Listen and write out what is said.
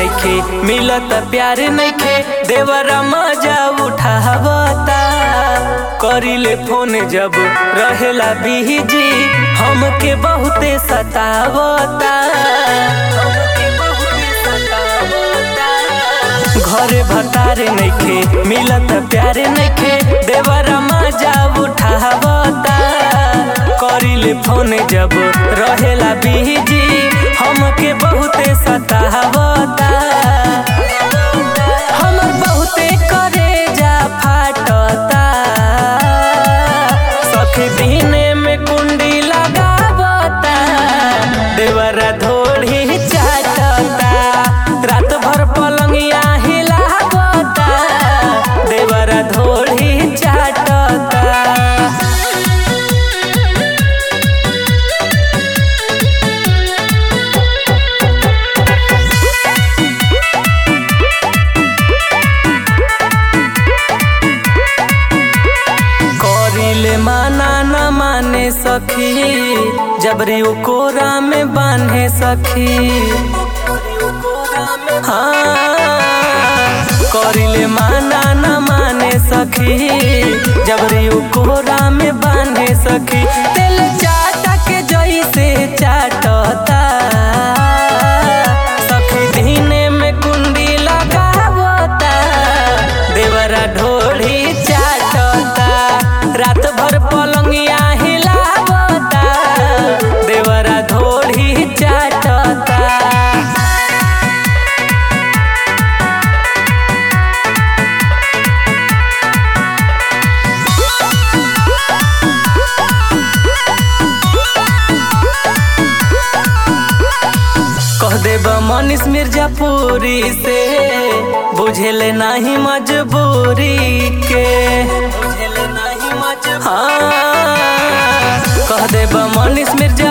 नइखे मिलत प्यार नइखे देवरा मजा उठावता करिले फोन जब रहेला बिजी हमके बहुते सतावता हमके बहुते सतावता घरे भतारे नइखे मिलत प्यारे नइखे देवरा मजा उठावता करिले फोन जब रहेला बिजी हमके बहुते सतावता हम बहुते करे जा फाटता सखी दिने में कुंडी लगावता देवरा धोड़ी चाटता रात भर पलंगिया हिलावता देवरा धोड़ी चाटता करिले माना न माने सखी जबरी उ कोरा में बांधे सखी हाँ करिले माना न माने सखी जबरी उ कोरा में बांधे सखी तेल चाटा के जैसे चाटता सखी दिने में कुंडी लगावता देवरा ढोढ़ी चाटता रात भर पलंगिया हिलावता देवरा ढोढ़ी चाटता कह देब मनीष मिर्जापुरी से बुझेले नहीं मजबूरी के हाँ कह देब मनीष मिर्जा